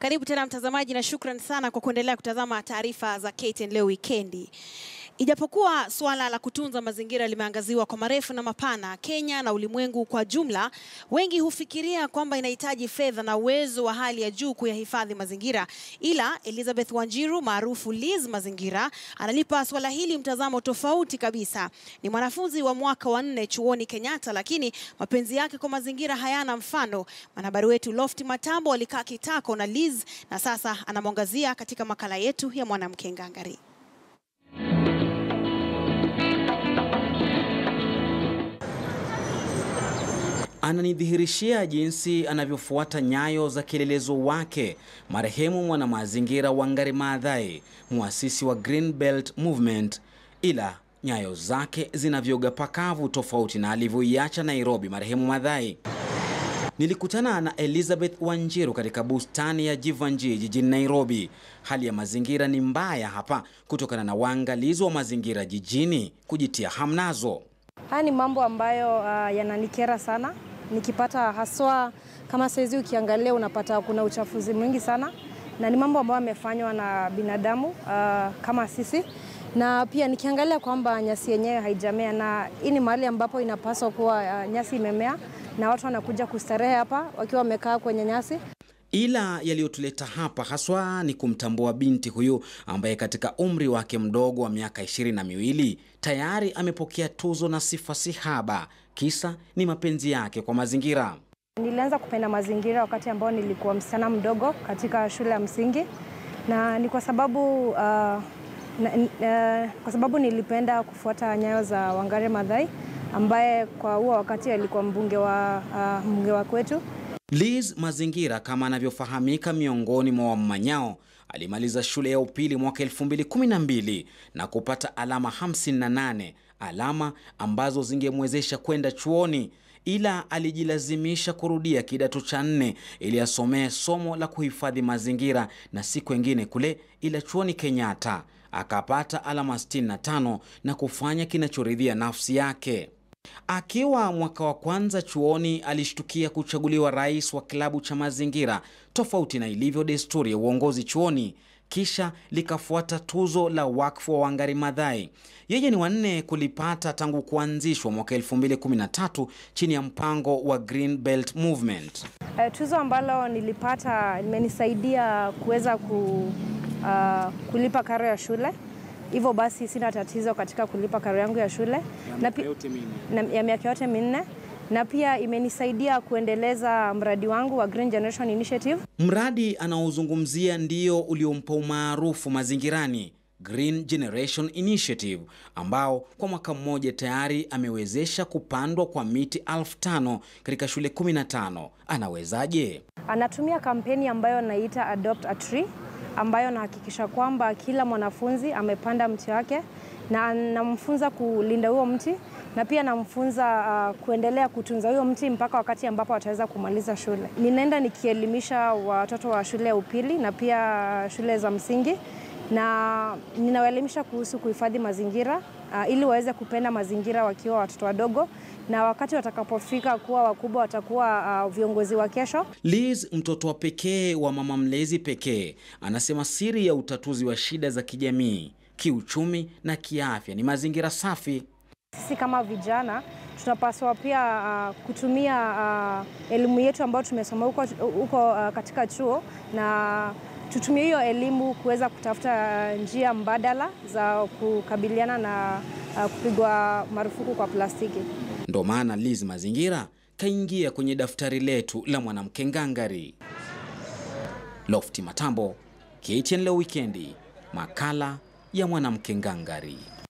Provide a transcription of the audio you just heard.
Karibu tena mtazamaji, na shukran sana kwa kuendelea kutazama taarifa za KTN leo wikendi. Ijapokuwa suala la kutunza mazingira limeangaziwa kwa marefu na mapana Kenya na ulimwengu kwa jumla, wengi hufikiria kwamba inahitaji fedha na uwezo wa hali ya juu kuyahifadhi mazingira. Ila Elizabeth Wanjiru maarufu Liz Mazingira analipa suala hili mtazamo tofauti kabisa. Ni mwanafunzi wa mwaka wa nne chuoni Kenyatta, lakini mapenzi yake kwa mazingira hayana mfano. Mwanahabari wetu Lofty Matambo alikaa kitako na Liz na sasa anamwangazia katika makala yetu ya Mwanamke Ngangari. Ananidhihirishia jinsi anavyofuata nyayo za kielelezo wake marehemu mwanamazingira Wangari Maathai, muasisi wa Green Belt Movement, ila nyayo zake zinavyoga pakavu tofauti na alivyoiacha Nairobi marehemu Maathai. Nilikutana na Elizabeth Wanjiru katika bustani ya Jivanjii jijini Nairobi. Hali ya mazingira ni mbaya hapa kutokana na waangalizi wa mazingira jijini kujitia hamnazo. Haya ni mambo ambayo uh, yananikera sana nikipata haswa kama saizi ukiangalia unapata kuna uchafuzi mwingi sana, na ni mambo ambayo yamefanywa na binadamu uh, kama sisi, na pia nikiangalia kwamba nyasi yenyewe haijamea, na hii ni mahali ambapo inapaswa kuwa uh, nyasi imemea na watu wanakuja kustarehe hapa wakiwa wamekaa kwenye nyasi. Ila yaliyotuleta hapa haswa ni kumtambua binti huyu ambaye katika umri wake mdogo wa miaka ishirini na miwili tayari amepokea tuzo na sifa sihaba. Kisa ni mapenzi yake kwa mazingira. Nilianza kupenda mazingira wakati ambao nilikuwa msichana mdogo katika shule ya msingi, na ni kwa sababu uh, na, uh, kwa sababu nilipenda kufuata nyayo za Wangari Maathai ambaye kwa huo wakati alikuwa mbunge wa, uh, mbunge wa kwetu. Liz Mazingira kama anavyofahamika miongoni mwa wamanyao alimaliza shule ya upili mwaka 2012 na kupata alama 58, alama ambazo zingemwezesha kwenda chuoni, ila alijilazimisha kurudia kidato cha nne ili asomee somo la kuhifadhi mazingira na si kwengine kule ila chuoni Kenyatta. Akapata alama 65 na kufanya kinachoridhia nafsi yake. Akiwa mwaka wa kwanza chuoni alishtukia kuchaguliwa rais wa kilabu cha mazingira, tofauti na ilivyo desturi ya uongozi chuoni. Kisha likafuata tuzo la wakfu wa Wangari Maathai. Yeye ni wanne kulipata tangu kuanzishwa mwaka 2013 chini ya mpango wa Green Belt Movement. Uh, tuzo ambalo nilipata limenisaidia kuweza ku, uh, kulipa karo ya shule hivyo basi sina tatizo katika kulipa karo yangu ya shule na na, ya miaka yote minne na pia imenisaidia kuendeleza mradi wangu wa Green Generation Initiative. Mradi anaozungumzia ndio uliompa umaarufu mazingirani, Green Generation Initiative, ambao kwa mwaka mmoja tayari amewezesha kupandwa kwa miti elfu tano katika shule 15. Anawezaje? Anatumia kampeni ambayo naita Adopt a Tree ambayo nahakikisha kwamba kila mwanafunzi amepanda mti wake na namfunza kulinda huo mti na pia namfunza uh, kuendelea kutunza huyo mti mpaka wakati ambapo wataweza kumaliza shule. Ninaenda nikielimisha watoto wa shule ya upili na pia shule za msingi na ninawaelimisha kuhusu kuhifadhi mazingira uh, ili waweze kupenda mazingira wakiwa watoto wadogo na wakati watakapofika kuwa wakubwa watakuwa uh, viongozi wa kesho. Liz, mtoto wa pekee wa mama mlezi pekee, anasema siri ya utatuzi wa shida za kijamii, kiuchumi na kiafya ni mazingira safi. Sisi kama vijana tunapaswa pia uh, kutumia uh, elimu yetu ambayo tumesoma huko, huko uh, katika chuo na tutumie hiyo elimu kuweza kutafuta njia mbadala za kukabiliana na uh, kupigwa marufuku kwa plastiki. Ndo maana Liz Mazingira kaingia kwenye daftari letu la mwanamke ngangari. Lofty Matambo, KTN leo wikendi, makala ya mwanamke ngangari.